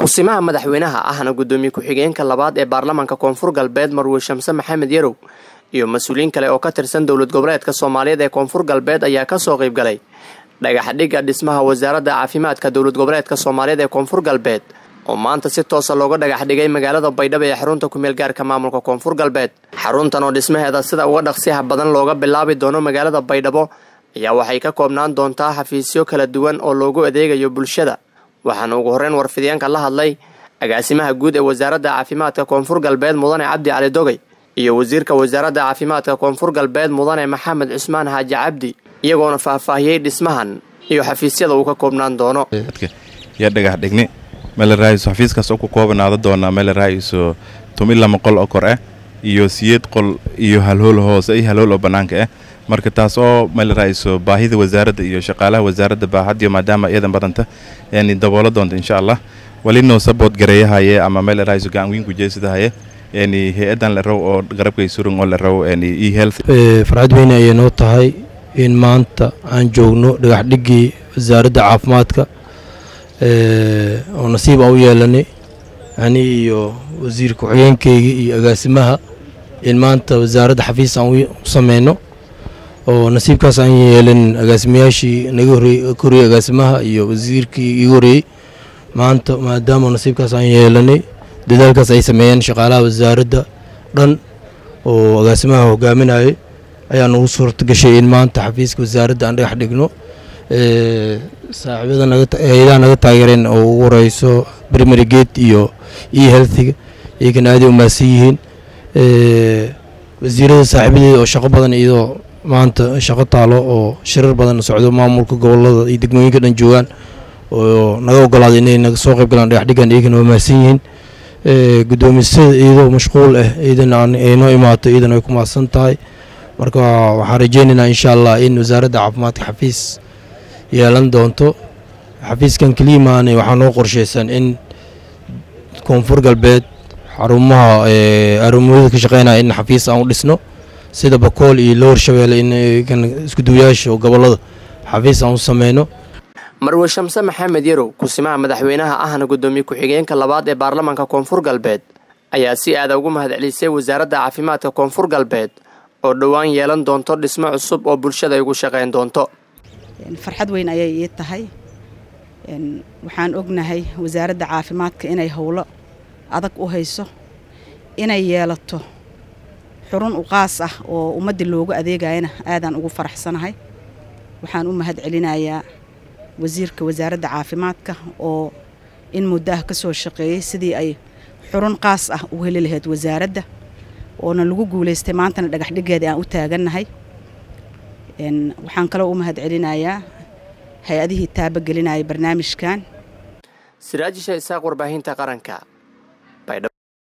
kusimaha madaxweynaha ahna guddoomiye ku-xigeenka labaad ee baarlamaanka koonfur galbeed marwe shamse maxamed yarow iyo mas-uuliyiin kale oo ka tirsan dowlad goboleedka soomaaliyeed ee koonfur galbeed ayaa kasoo qayb galay dhagaxdhigga dhismaha wasaaradda caafimaadka dowlad goboleedka soomaaliyeed ee koonfur galbeed oo maanta si toosa looga dhagax dhigay magaalada baydhabo ee xarunta kumeel gaarka maamulka koonfur galbeed xaruntan oo dhismaheeda sida uga dhaqsiyaha badan looga bilaabi doono magaalada baydhabo ayaa waxay ka koobnaan doontaa xafiisyo kala duwan oo loogu adeegayo bulshada waxaana ugu horreyn warfidyaenka la hadlay agaasimaha guud ee wasaaradda caafimaadka koonfur galbeed mudane cabdi cali dogey iyo wasiirka wasaaradda caafimaadka koonfur galbeed mudane maxamed cusmaan xaaji cabdi iyagoona faahfaahiyey dhismahan iyo xafiisyada uu ka koobnaan doono yaa dhagax dhigni meel raaiso xafiiskaas oo ku koobanaada doonaa meel raaiso tumi lama qol oo kor ah iyo siyeed qol iyo halhool hoose iyo halhool oo bannaanka ah marka taas oo meel raaiso baahida wasaaradda iyo shaqaalaha wasaaradda baaxadiyo maadaama iyadan badanta yani daboolo doonta insha allah walinoo sabood gareeyahaye ama meel raaiso gacan weyn kujeesadahaye yani hay-adan la raw oo garabkay surun oo la raw yani e health farxad weyne ayay noo tahay in maanta aan joogno dhagaxdhiggii wasaaradda caafimaadka oo nasiib aan u yeelanay ani iyo wasiir ku-xigeenkeyga iyo agaasimaha in maanta wasaaradda xafiis aan u sameyno oo nasiibkaas aan yeelanin agaasimayaashii naga horreeyey ka horreeyey agaasimaha iyo wasiirkii iga horreeyey maanta maadaama nasiibkaas aan yeelanay dadaalkaas ay sameeyeen shaqaalaha wasaaradda dhan oo agaasimaha hogaaminayay ayaa nagu suurta gashay in maanta xafiiska wasaaradda aan dhagax dhigno saaxiibada nagahay-adaha naga taageereen oo ugu horeyso primary gate iyo e healthiga iyagana aaday umaasan yihiin wasiirada saaxiibadeeda oo shaqo badan iyadoo maanta shaqo taalo oo shirar badan socdo maamulka gobolada iyo degmooyinka dhan joogaan oo naga ogolaaday inay naga soo qayb galaan dhagaxdhiggan iyagana waa mahadsan yihiin guddoomisada iyadoo mashquul ah iyadana ay noo imaato iyadana ay ku mahadsan tahay marka waxaan rajeynaynaa insha allah in wasaaradda caafimaadka xafiis yeelan doonto xafiiskan keliimaane waxaa noo qorsheysan in koonfur galbeed xarumaha arumooyada ka shaqeynaya in xafiis aan u dhisno sida bakool iyo lower shabeelle in iskuduwayaasha gobolada xafiis aan u sameyno marwe shamse maxamed yarow kusimaha madaxweynaha ahna guddoomiye ku-xigeenka labaad ee baarlamaanka koonfur galbeed ayaa si aada ugu mahadcelisay wasaaradda caafimaadka koonfur galbeed oo dhowaan yeelan doonto dhismo cusub oo bulshada ay ugu shaqayn doonto farxad weyn ayay ii tahay waxaan ognahay wasaaradda caafimaadka inay howlo adag u hayso inay yeelato xurun u qaas ah oo ummadda loogu adeegayana aadaan ugu faraxsanahay waxaan u mahad celinayaa wasiirka wasaaradda caafimaadka oo in muddo ah ka soo shaqeeyey sidii ay xurun qaas ah u heli lahayd wasaaradda oona lagu guulaystay maantana dhagaxdhigeeda aan u taagannahay waxaan kaloo u mahad celinayaa hay-adihii taabagelinaya barnaamijkan siraajisha isaaq warbaahinta qaranka